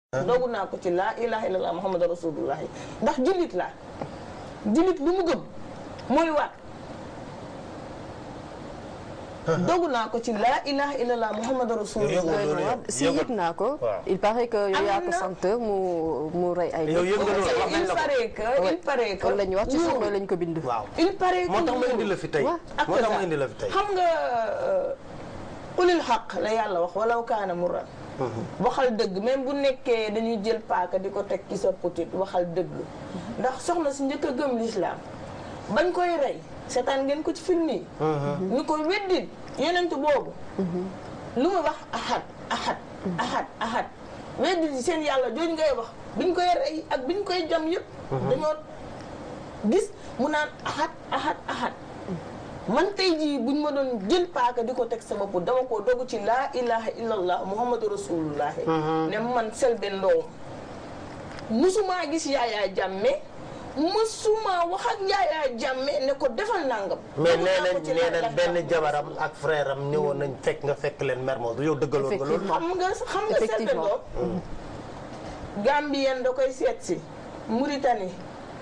doogu naa ko ci laa ilaha illallah muhammadu rasulullahi ndax jullit laa jullit lu mu gëm mooy waat doogu naa ko ci laa ilaha illallah muhammadu rasulullah loolu yow si yëg naa ko. waaw. il paraît que yow yaa ko Am na- sant mu mu rey ay. yow yëg nga loolu wax nañ il la ko paraît que il paraît que kon la ñu wax ci loolu- journaux lañ ko bind. waaw il paraît que moo tax ma loolu- indi la fi tey waaw. ak moo tax ma ça. indi la fi tey xam nga ulil xaq la yàlla wax walaw kaana muran waxal dëgg même bu nekkee dañuy jël paaka di ko teg ci sa putit waxal dëgg ndax soxna si njëkk a gëm lislaam bañ koy rey seetaan ngeen ko ci film yi ñu ko weddit yonent boobu lu mu wax ahad ahad ahad ahad weddit yi seen yàlla jooju ngay wax biñ koy rey ak biñ koy jam yëpp dañoo gis mu naan ahad ahad ahad man tey jii buñ ma doon jël paaka di ko teg sama bopp dama ko dogu ci laa ilaha illallah muhammadu rasulullah ne man Selbé Ndom musumaa gis yaayaa jàmme musuma wax ak yaayaa jàmme ne ko defal nangam mais dogu nee naa nañ ko ci nee laa nañ ilaha benn illallah. jabaram ak frère am ñëwoon nañ fekk nga fekk leen Mermoz yow dëggaloon nga loolu xam nga xam nga Selbé Effectivement. Ndom Gambien da koy seet si Mauritanie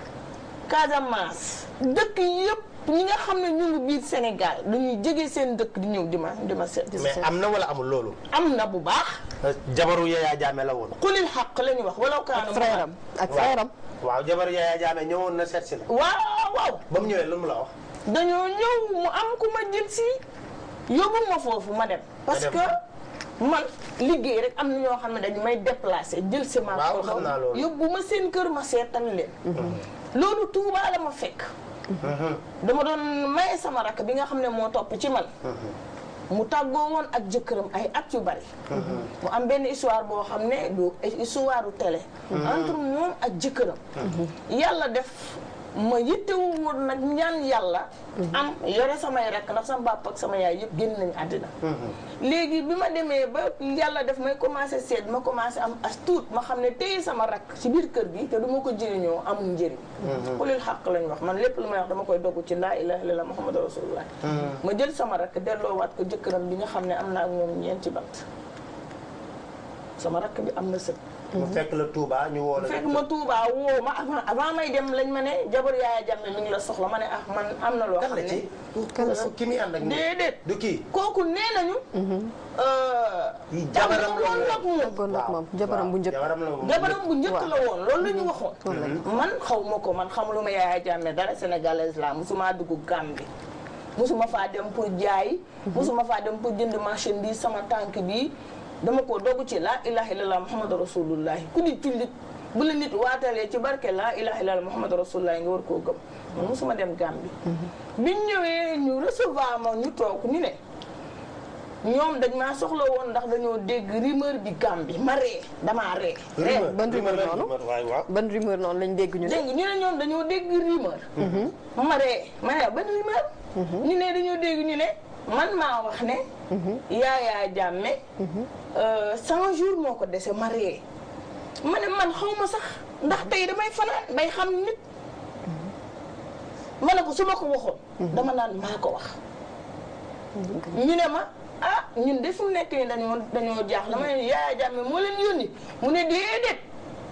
Casamance dëkk yëpp ñi nga xam ne ñu ngi biir Sénégal dañuy jege seen dëkk di ñëw di ma di ma seet mais am na wala amul loolu am na bu baax jabaru Yaya Jammeh la woon xulil xaq la ñu wax walaw kaana ak frère am ak frère am. waaw jabaru Yaya Jammeh ñëwoon na seet si la waaw waaw ba mu ñëwee lu mu la wax dañoo ñëw mu am ku ma jël si yóbbu ma foofu ma dem parce dem. que man liggéey rek am na ñoo xam ne dañu may déplacé jël si ma Waaw, xam naa loolu. yóbbu ma seen kër ma seetal leen loolu Tuubaa la ma fekk dama doon maye sama rakk bi nga xam ne moo topp ci man mu tàggoo woon ak jëkkëram ay at yu bari mu am benn histoire boo xam ne du histoire u télé entre moom ak jëkkëram yàlla def ma yittewu woon nag ñaan yàlla am yore samay rakk ndax sama papa ak sama yaay yëpp génn nañu àddina léegi bi ma demee ba yàlla def may commencé seet ma commencé am as tuut ma xam ne téye sama rakk ci biir kër gi te du ma ko jëriñoo amul njëriñ xulil xaq lañ wax man lépp lu may wax dama koy dogg ci laa ilaha illallah muhammadu rasulullah ma jël sama rakk delloowaat ko jëkkëram bi nga xam ne am naa ak moom ñeenti bant sama rakk bi am na sët mu fekk la Touba ñu woo la fekk ma Touba woo ma avant avant may dem lañ ma ne jabar yaaya jàmme mi ngi la soxla ma ne ah man am na loo kan xam la ne ci kan la ki muy ànd ak nii déedéet du kii kooku nee nañu yi jabaram la woon ak moom tàggoon ak moom jabaram bu njëkk. jabaram la woon jabaram bu njëkk waaw. la woon loolu la ñu waxoon man xaw ma ko man xamuluma yaaya jàmme dara sénégalaise la musuma dugg Gambie musuma faa dem pour jaay musuma faa dem pour jënd marchandise sama tànk bi dama ko dogu ci laa ilaha illallah muhammadu rasulullahi ku di jullit bu la nit waatalee ci barke laa ilaha illallah muhammadu rasulullahi nga war koo gëm man musuma dem Gambie biñ ñëwee ñu recevoir ma ñu toog ñu ne ñoom dañ maa soxla woon ndax dañoo dégg rumeur bi Gambie ma ree damaa ree ree rumeur ban rumeur la noonu? rumeur, waaw waaw ban rumeur noonu lañ dégg ñu ne. dégg nga ñu ne ñoom dañoo dégg rumeur ma ree ma ne ban rumeur ñu ne dañoo dégg ñu ne man maa wax ne Yaya Jammeh cent jours moo ko dese ma ree ma ne man xaw ma sax ndax tey damay fanaan bay xam nit ma ne ko su ma ko waxoon dama naan maa ko wax ñu ne ma ah ñun de fu mu nekk nii dañoo dañoo jaaxle ma ne Yaya Jammeh moo leen yónni mu ne déedéet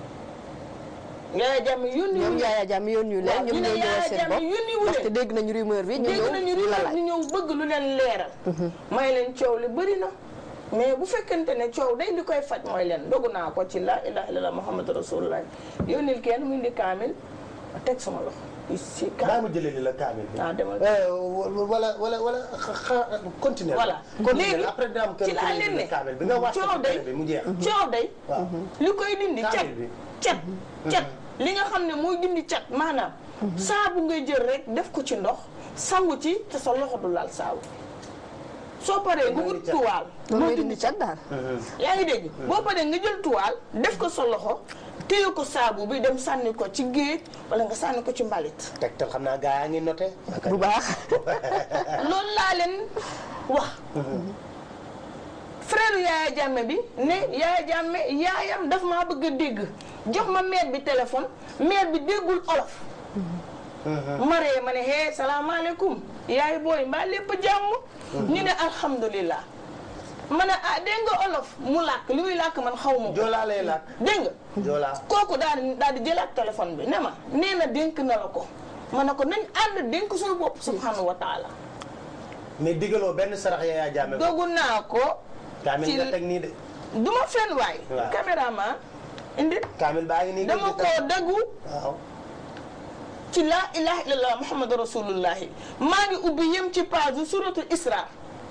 Yaya Jammeh yónni ñoom wu Yaya Jammeh yónni ñu leen waaw, ñoom ñu ne ñoo ñëwal Yaya seen Jammeh bopp yónni wu parce que leen. dégg nañu rumeur bi. ñu dégg ñëw nañu di la rumeur laaj. ñu ñëw bëgg lu leen leeral may leen coow li bëri na mais bu fekkente ne coow day li koy faj mooy leen dogu naa ko ci la ilaha illallah muhammadu rasulullah yónnil kenn mu indi kaamil ma teg sama loxo si daa kaamil mu jëlee li la kaamil bi ah demal Euh, wala wala wala xa continuer voilà continuer léegi après dina am ci laa leen ne kaamil bi nga wàcc coow ci day télé bi mu jeex coow day waaw li koy dindi cat Kaamil bi. cat cat li nga xam ne mooy dindi cat maanaam saabu ngay jël rek def ko ci ndox sangu ci te sa loxo du laal saabu soo paree nga Mooy wut cat. tuwaal loolu mooy mooy dindi dindi cat daal. yaa ngi dégg boo paree nga jël tuwaal def ko sa loxo téye ko saabu bi dem sànni ko ci géej wala nga sànni ko ci mbalit tegtal xam naa gaa yaa ngi noté bu baax. loolu laa leen wax frère Yaya Jammeh bi ne Yaya Jammeh yaayam daf maa bëgg a dégg jox ma mère bi téléphone mère bi déggul olof maree ma ne hee salaamaaleykum yaay booy mbaa lépp jàmm ñu ne alhamdulillah ma ne ah dégg nga olof mu làkk li muy làkk man xaw ma ko joolaa lay laaj dégg nga joolaa kooku daal di daal di jëlaat téléphone bi ne ma nee na dénk na la ko ma ne ko nañ ànd dénk suñu bopp subhanahu wa taala mais digaloo benn sarax Yaya Jammeh ko dogu naa ko kaamil ci- nga teg nii de du ma fenn waay Waaw. caméraman indi kaamil baa ngi nii dama koo dëggu waaw ci laa ilaha illallah muhammadu rasulullahi maa ngi ubbi yem ci page suratul isra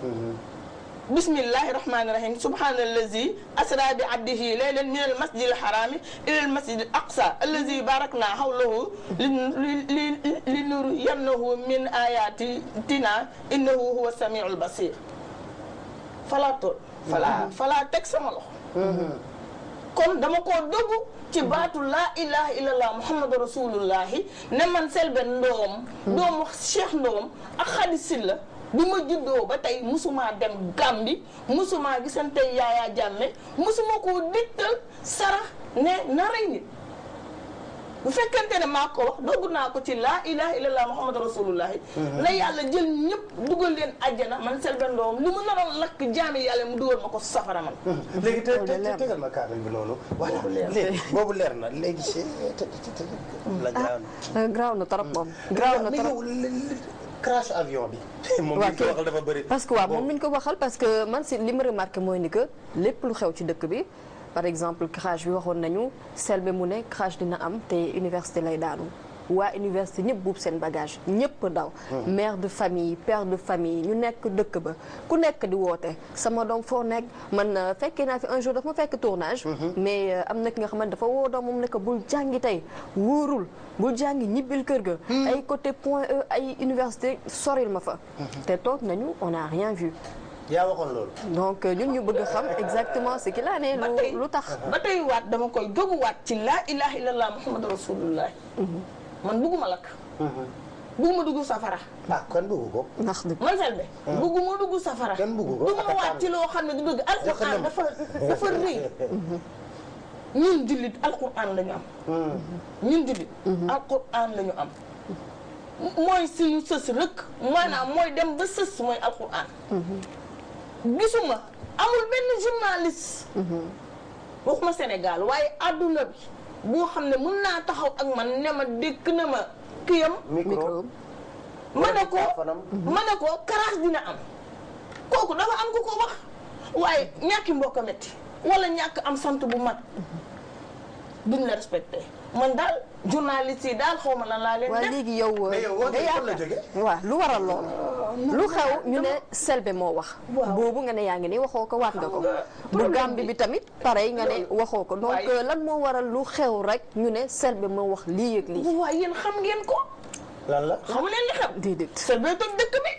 bismillahi rahmani rahim subhanallazi asra bi abdihi laylan min al masjid al harami ila al masjid al aqsa allazi barakna hawlahu li li nuriyannahu min ayatina innahu huwa samiul basir falaa tool falaa falaa teg sama loxo kon dama koo doggu ci baatu laa ilaha illallah muhammadu rasulullahi ne man Selbé Ndom doomu Cheikh Ndom ak Khady Sylla bi ma juddoo ba tey musuma dem Gàmbi musuma gisante Yaya Jammeh musuma koo dittal sarax ne na rey nit bu fekkente ne maa ko wax dogg naa ko ci laa ilaha illallah muhammadu rasulullahi na yàlla jël ñëpp dugal leen àjjana man Selbé Ndom li mu naroon lakk jaami yàlla mu dugal ma ko safara man léegi te Loolu te leer na. tegal ma kaamil bi noonu voilà leer na. léegi boobu leer na léegi si te te te la graaw na graaw na trop moom graaw na mais trop yow li- li- crash avion bi moom waa li ko waxal dafa bëri parce que waaw moom lañ ko waxal parce que man si li ma remarqué mooy ni que lépp lu xew ci dëkk bi par exemple crash bi waxoon nañu Selbé mu ne crash dina am te université lay daanu waa université ñëpp buub seen bagage ñëpp daw mère de famille père de famille ñu nekk dëkk ba ku nekk di woote sama doom foo nekk man euh, fekkee naa fi un jour dafa ma fekk tournage mais euh, am na ki nga xamante dafa woo doom moom ne ko bul jàngi tey wóorul bul jàngi ñibbil kër ga ay côté point E ay université soril ma fa te toog nañu on n'a rien vu yaa waxoon loolu donc euh, ñun ñu bëgg a xam exactement ce qu'il en est ba tey lu lu tax ba tey waat dama koy dogu waat ci laa ilaha illallah muhammadu rasulullah man bugguma lakk bugguma dugg safara ah kon bëggu ko ndax dëgg man Selbé bugguma dugg safara Kenn buggu ko. du ma waat ci loo xam ne du dëgg alquran Jëfanam. dafa dafa rëy ñun jullit alquran la ñu am ñun jullit alquran la ñu am mooy suñu sës rëkk maanaam mooy dem ba sës mooy alquran gisuma amul benn journaliste waxuma Sénégal waaye àdduna bi boo xam ne mën naa taxaw ak man ne ma dékk na ma kiyam micro ma ne ko téléphone-am. ma ne ko karaas dina am kooku dafa am ku ko wax waaye ñàkki mbokk a metti wala ñàkk am sant bu mat duñ la respecté man daal journaliste yi daal xaw ma lan laa leen waaye def léegi yow mais yow woote nga fan la yaakaar- jóge waaw lu waral loolu lu xew ñu ne Selbé moo wax Waaw. boobu nga ne yaa ngi ni waxoo ko waat nga ko Xam nga bu problème Gàmbi bi- bi tamit pareil nga ne waxoo ko donc waaye- euh, lan moo waral lu xew rek ñu ne Selbé moo wax lii ak lii waaye yéen xam ngeen ko lan la xamu leen li xew déedéet Selbé toj dëkk bi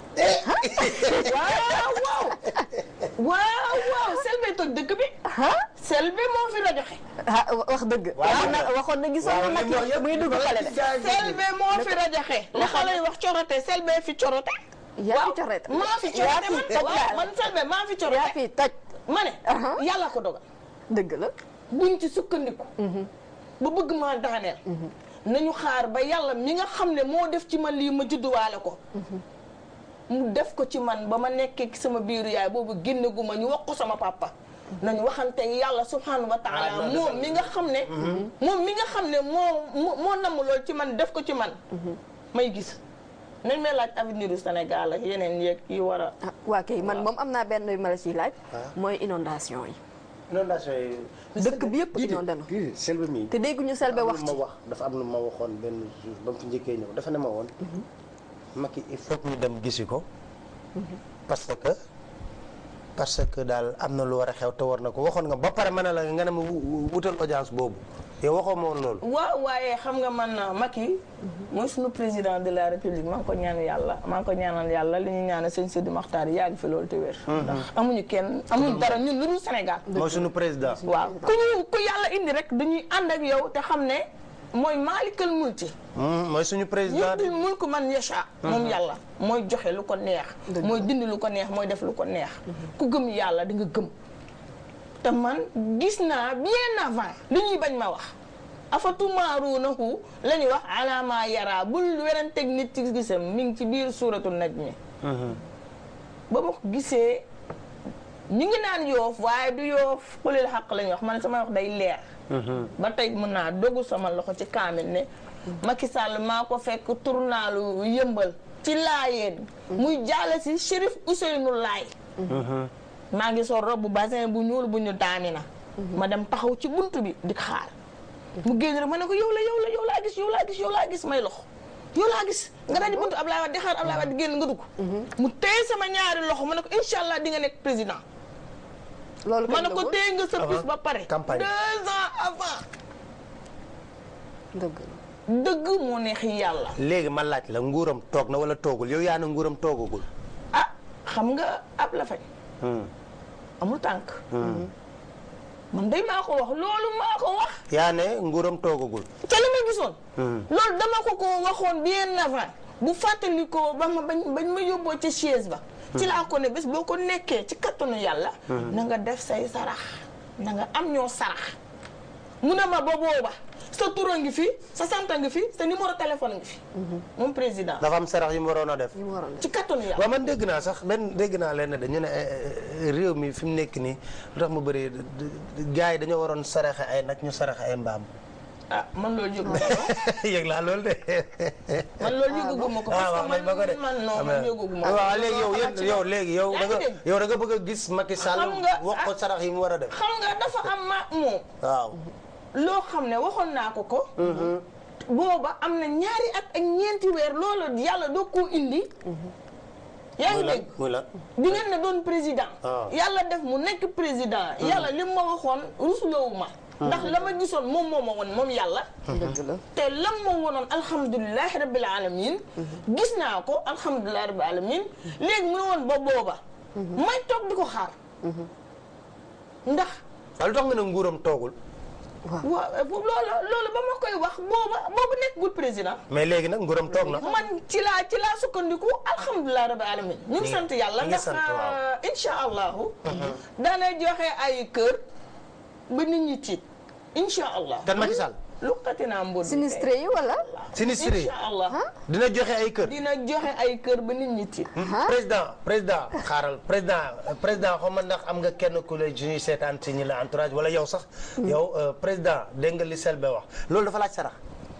waaw waaw waaw waaw Selbé toj dëkk bi ah Selbé moo fi rajoxe ah wax dëgg Waaw, waxoon na nag- waxoon na gisoon waaw, na li mu wax nag yëpp muy dugg xale de Selbé moo fi rajoxe li xale yi wax corote Selbé fi corote yaa fi waaw corote. maa fi Yaa corote fi man toj waaw daal. man Selbé maa fi yaa corote fi toj ma ne Aha. yàlla ko dogal dëgg la buñ ci sukkandiku ba bëgg maa daaneel nañu xaar ba yàlla mi nga xam ne moo def ci man lii ma judduwaale ko mu def ko ci man ba ma nekkee ci sama biiru yaay boobu génne gu ma ñu wax ko sama papa nañu waxante yàlla subhanahu wa Ah, taala non, moom defal mi nga xam ne moom mi nga xam ne moo moo moo namm lool ci man def ko ci man may gis nañ may laaj avenir u Sénégal ak yeneen yeeg yi war a ah waa kay man moom am naa benn yu ma la ciy laaj mooy inondation yi inondation yi dëkk bi yëpp inondé na kii Selbé mi te dégguñu Selbé am wax lu ci ma wax dafa am lu ma waxoon benn jour ba mu fi njëkkee ñëw dafa ne ma woon Macky il faut que ñu dem gisi ko parce que parce que daal am na lu war a xew te war na ko waxoon nga ba pare ma ne la nga ne ma wu- wu- wutal audience boobu yow waxoo ma woon loolu waaw waaye xam nga man Macky mooy suñu président de la république maa ngi ko ñaan yàlla maa ngi ko ñaanal yàlla li ñu ñaanal sëñ Sidi Maxtaar yi yàgg fi loolu te wér ndax amuñu kenn amuñu dara ñun lu dul Sénégal mooy suñu président waaw ku ñu ku yàlla indi rek dañuy ànd ak yow te xam ne mooy maalikal multi Hmm, mooy suñu président yuutil mulku man yasha moom yàlla mooy joxe lu ko neex mooy dindi lu ko neex mooy def lu ko neex ku gëm yàlla di nga gëm te man gis naa bien avant li ñuy bañ ma wax afatumaaruunahu la ñuy wax alama yara bul weranteeg nit ci gisam mi ngi ci biir suuratu najmi ba ma ko gisee ñu ngi naan yoof waaye du yoof xulil xaq lañu wax man sama wax day leer ba tey mën naa dogu sama loxo ci kaamil ne Macky Sall maa ko fekk tournalu yëmbal ci laayeen muy jaale si Chérif Ousseynou Laay maa ngi sol robe bu basin bu ñuul bu ñu daani na ma dem taxaw ci bunt bi di xaar mu génn rek ma ne ko yow la yow la yow laa gis yow laa gis yow laa gis may loxo yow laa gis nga daal di buntu Ablaye Wade di xaar Ablaye Wade di génn nga dugg mu téye sama ñaari loxo ma ne ko incha allah di nga nekk président loolu ma ne ko téye nga sa bis ba pare campagne. deux ans avant dëgg la. dëgg moo neex yàlla léegi ma laaj la nguuram toog na wala toogul yow yaa na nguuram toogagul. ah xam nga ab la fañ amul tànk man day maa ko wax loolu maa ko wax yaa ne nguuram toogagul. ca li ma gisoon loolu dama ko ko waxoon bien avant bu fàttali ko ba ma bañ bañ ma yóbboo ca chaise ba ci laa ko ne bés boo ko nekkee ci kattanu yàlla na nga def say sarax na nga am ñoo sarax mu ne ma ba booba sa tur a ngi fi sa sant a ngi fi sa numéro téléphone a ngi fi moom président dafa am sarax yu mu waroon a def. ñu waroon ci kattanu yàlla waaw man dégg naa sax benn dégg naa leen de ñu ne eh, eh, réew mi fi mu nekk nii lu tax mu bëri gars yi dañoo waroon saraxe ay nag ñu saraxe ay mbaam. ah man loolu yëgu ma ko yëg laa loolu de. man loolu yëguma ko ah parce wax que nañ ma ko de. man man non man yëguma ko waaw léegi yow yéen yow léegi yow da yaa nga ngi dégg. yow da nga bëgg a gis Macky Sall Xam nga, wax ko sarax yi mu war a def. xam nga dafa am ma moom waaw. loo xam ne waxoon naa ko ko booba am na ñaari at ak ñeenti weer loolu yàlla doo koo indi yaa ngi muy lan dégg muy lan. di ngeen ne doon président Ah. yàlla def mu nekk président yàlla li ma waxoon rusloowu ma ndax la ma gisoon moom moo ma woon moom yàlla dëgg la. te lam ma wonoon alhamdulilahi rabbil alamin gis naa ko alhamdulilahi rabbil alamin léegi mu ne woon ba booba may toog di ko xaar ndax waaw lu tax nga ne nguuram toogul. waaw loolu loolu ba ma koy wax booba boobu nekkul président mais léegi nag nguuram toog na. man ci laa ci laa sukkandiku alhamdulilah rabbi alamin ñu ngi sant yàlla ñu ngi ndax sant, waaw. insha allahu daana joxe ay kër ba nit ñi tiit insha allah kan Macky Sall. luqati naa mbóot bi sinistré yi wala. Sinistré yi insha allah dina joxe ay kër. dina joxe ay kër ba nit ñi tiit président président xaaral président président xaw ma ndax am nga kenn ku lay ñuy seetaan ci ñi la entourage wala yow sax. yow euh, président dégg nga li Selbé wax loolu dafa laaj sarax.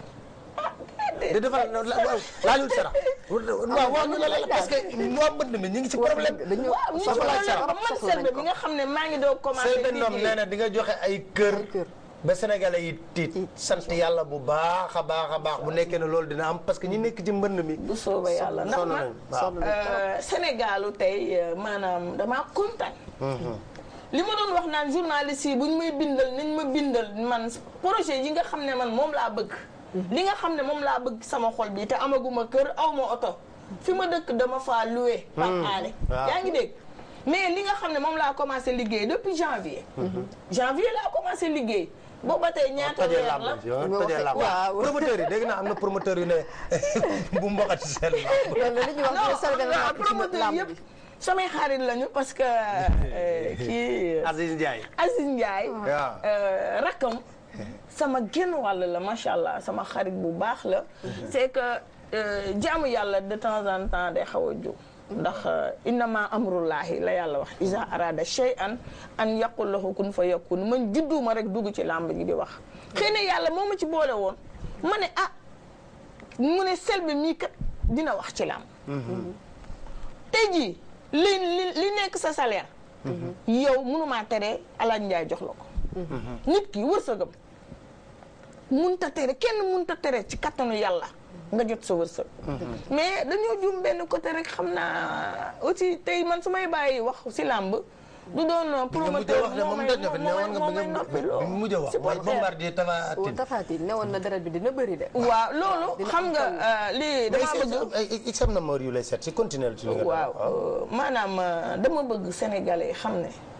de dafa laajul sarax. waaw waaw ñu la la parce que waa mbënd mi ñu ngi ci problème. dañu waaw ñu dafa laaj sarax. man selbe bi nga xam ne maa ngi doo commencé Selbé Ndom nee na di nga joxe ay kër. Ay kër. ba sénégalais yi tiit sant yàlla bu baax a baax a baax bu nekkee ne loolu dina am parce que ñi nekk ci mbënd mi. bu soobee yàlla ndax sonn man nañ waaw. Euh, Sénégalu tey euh, maanaam damaa kontaan. li ma doon wax naan journaliste yi bu ñu may bindal nañ ma bindal man projet yi nga xam ne man moom laa bëgg. li nga xam ne moom laa bëgg sama xol bi te amaguma kër aw ma oto fi ma dëkk dama faa loué. par aale waaw. yaa ngi dégg. mais li nga xam ne moom laa commencé liggéey depuis janvier. janvier laa commencé liggéey. booba tey ñaata tojee weer làmb la. ji ah, tojee làmb waaw. promoteur yi dégg naa am na promoteur yu ne bu mboqati seen làmb. loolu la ñuy wax non ne Selbé non, na ci promoteur làmb yëpp bi. samay xarit lañu parce que euh, kii Aziz Ndiaye. Aziz Ndiaye waaw. euh, rakkam sama genn wàll la macha allah sama xarit bu baax la c'est que euh, jaamu yàlla de temps en temps day xaw a jóg ndax euh, innama amrullahi la yàlla wax isa arada shay'an an yaqul lahu kun fa yakun man judduma rek dugg ci làmb ji di wax xëy na yàlla moo ma ci boole woon ma ne ah mu ne Selbé mii kat dina wax ci làmb tey jii li li li nekk sa salaire yow mënumaa tere Alaaji Njaay jox la ko nit ki wërsëgam munta tere kenn munta tere ci kattanu yàlla nga jot sa wërsëg mais dañoo jum benn côté rek xam naa aussi tey man su may bàyyi wax si làmb du doon bi nga mujj a promoteur wax ne moom daj na fi ne woon nga bi nga bi nga mujj a wax mooy bombardier Tapha Tine. Tafaati ne woon na deret bi dina bëri de. waaw loolu Dina xam am nga taw. euh, lii dama bëgg ay sam na mor yu lay seet si continuer ci li nga waaw euh, maanaam euh, dama bëgg sénégalais xam ne